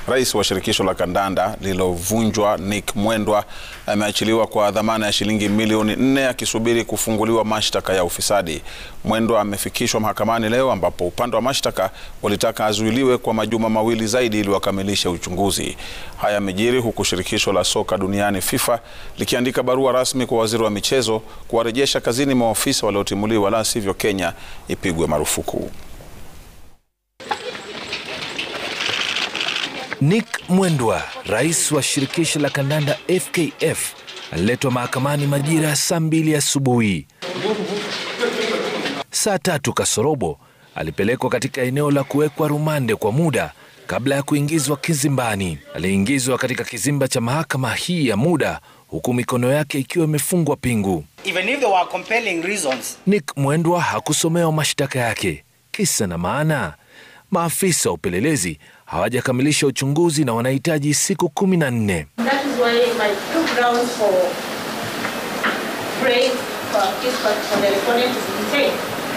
Rais wa shirikisho la kandanda lililovunjwa Nick Mwendwa ameachiliwa kwa dhamana ya shilingi milioni nne akisubiri kufunguliwa mashtaka ya ufisadi. Mwendwa amefikishwa mahakamani leo ambapo upande wa mashtaka walitaka azuiliwe kwa majuma mawili zaidi ili wakamilishe uchunguzi. Haya yamejiri huku shirikisho la soka duniani FIFA likiandika barua rasmi kwa waziri wa michezo kuwarejesha kazini maofisa waliotimuliwa, la sivyo Kenya ipigwe marufuku. Nick Mwendwa, rais wa shirikisho la kandanda FKF, aliletwa mahakamani majira ya saa mbili asubuhi. Saa tatu kasorobo alipelekwa katika eneo la kuwekwa rumande kwa muda kabla ya kuingizwa kizimbani. Aliingizwa katika kizimba cha mahakama hii ya muda huku mikono yake ikiwa imefungwa pingu. Even if there were compelling reasons, Nick Mwendwa hakusomewa mashtaka yake. Kisa na maana, maafisa wa upelelezi hawajakamilisha uchunguzi na wanahitaji siku kumi na nne. That is why my two grounds for praise for this for the respondent is detained.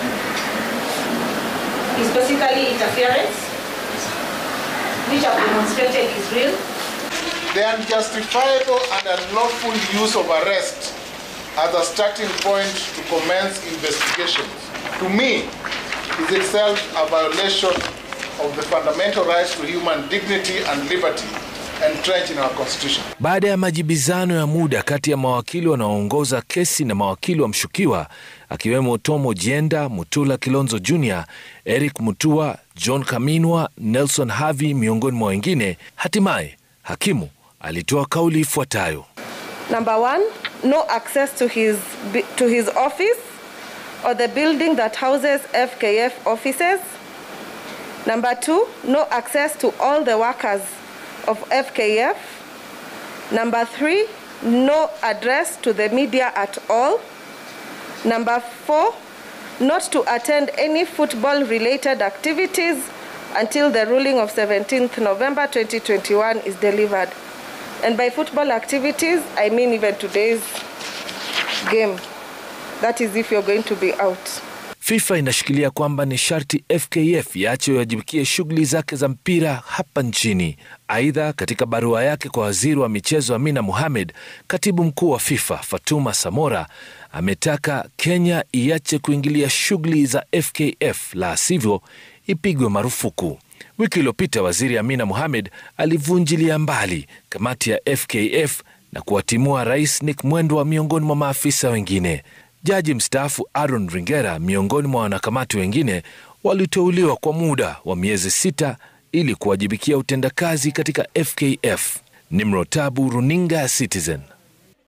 Is basically interference, which I've demonstrated is real. The unjustifiable and unlawful use of arrest as a starting point to commence investigations, to me, is itself a violation of the fundamental rights to human dignity and liberty entrenched in our constitution. Baada ya majibizano ya muda kati ya mawakili wanaoongoza kesi na mawakili wa mshukiwa akiwemo Tom Ojienda, Mutula Kilonzo Jr., Eric Mutua, John Kaminwa, Nelson Havi miongoni mwa wengine, hatimaye hakimu alitoa kauli ifuatayo. Number one, no access to his, to his office or the building that houses FKF offices. Number two, no access to all the workers of FKF. Number three, no address to the media at all. Number four, not to attend any football related activities until the ruling of 17th November 2021 is delivered. And by football activities, I mean even today's game. That is if you're going to be out. FIFA inashikilia kwamba ni sharti FKF iache iwajibikie shughuli zake za mpira hapa nchini. Aidha, katika barua yake kwa waziri wa michezo Amina Mohamed, katibu mkuu wa FIFA Fatuma Samora ametaka Kenya iache kuingilia shughuli za FKF, la sivyo ipigwe marufuku. Wiki iliyopita waziri Amina Mohamed alivunjilia mbali kamati ya FKF na kuwatimua rais Nick Mwendwa miongoni mwa maafisa wengine. Jaji mstaafu Aaron Ringera miongoni mwa wanakamati wengine waliteuliwa kwa muda wa miezi sita ili kuwajibikia utendakazi katika FKF. Nimrotabu, runinga ya Citizen.